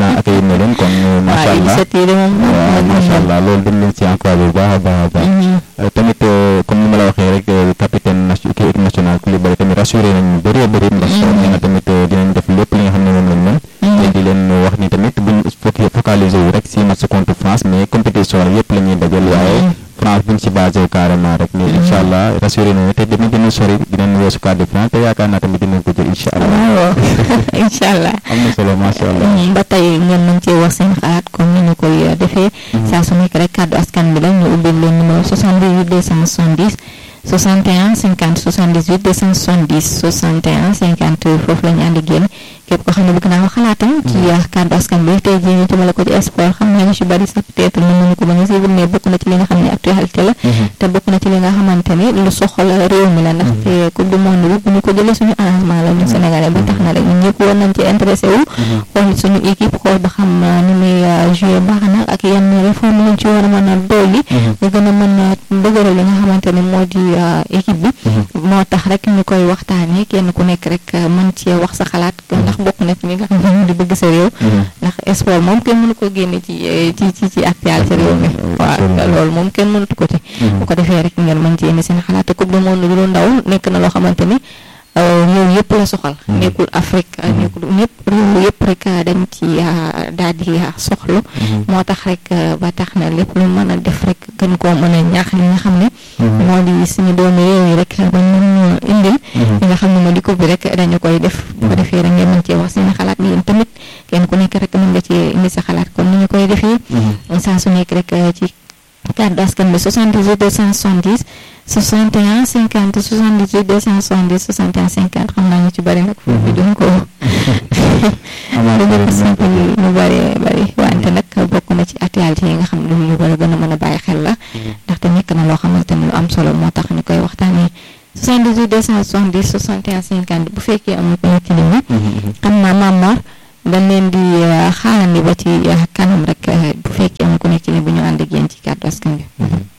président accueillir na leen kon macha waaw allah initiative de moom waaw macha allah loolu dañ leen si encouragé bu baax a baax a baax tamit comme ni ma la waxee rek capitaine nation équipe nationale Koulibaly tamit rassuré nañu bëree bëri ndax nee na tamit dinañ def lépp li nga xam ne moom lañ mën te di leen wax ni tamit buñ focus focaliser wu rek si match contre France mais compétition yëpp la ñuy dajal waaye France buñ si basé wu carrément rek mais incha allah rassuré nañu te dinañ gën a sori dinañ weesu quart de finale te yaakaar naa tamit dinañ ko jël incha allah waaw incha allah am na solo macha allah ba tey ngeen mën cee wax seen xalaat comme ni ñu koy defee saa su nekk rek kàddu askan bi la ñu ubbil leen numéro 78 270 61 50 78 270 61 50 foofu la ñu ànd ak yéen képp koo xam ne bëgg naa wax xalaatam ci kàddu askan bi tey jii ñu jëmale ko ci sport xam naa ñu si bari sax peut-être mën nañu ko bañ a suivre mais bokk na ci li nga xam ne actualité la te bokk na ci li nga xamante ni lu soxal réew mi la ndaxte coupe du monde bi bu ñu ko jëlee suñu arrangement la ñun sénégalais ba tax na rek ñun ñëpp war nañ ci intéressé wu xool suñu équipe xool ba xam ni muy joué baax na ak yenn réforme lañ ci war a mën a dolli ñu gën a mën a dëgëral li nga xamante ne moo di équipe bi moo tax rek ñu koy waxtaanee kenn ku nekk rek mën cee wax sa xalaat ndax bokk na ci li nga xam ne moo di bëgg sa réew ndax sport moom kenn mënu ko génne ci ci ci ci actualité réew mi waaw loolu moom kenn mënatu ko ci bu ko defee rek ngeen mën ci indi seen xalaat te coupe du monde bi lu ndaw nekk na loo xamante ni réew yëpp la soxal nekkul Afrique nekkul ñëpp réew yëpp rek dañ ci daal di soxlu moo tax rek ba tax na lépp lu mën a def rek gën koo mën a ñaax li nga xam ne moo di suñu doomi réew yi rek ba ñu indil li nga xam ne moo di ko bi rek dañu koy def bu ko defee rek ngeen mën cee wax seen xalaat yéen tamit kenn ku nekk rek mën nga ci indi sa xalaat comme ni ñu koy defee saa su nekk rek ci kàddu askan bi 78 270 61 50 78 270 61 50 xam naa ñu ci bëri nag foofu duñ ko duñu ko simple ñu bëri bëri wante nag bokk na ci actualité yi nga xam ne ñu war a gën a mën a bàyyi xel la ndaxte nekk na loo xamante ne lu am solo moo tax ñu koy waxtaanee 78 270 61 50 bu fekkee am na ko nekk nit ñi xam naa Mame Mor dañ leen di xaarandi ba ci kanam rek bu fekkee am ku nekk ni bu ñu ànd ak yéen ci kàddu askan bi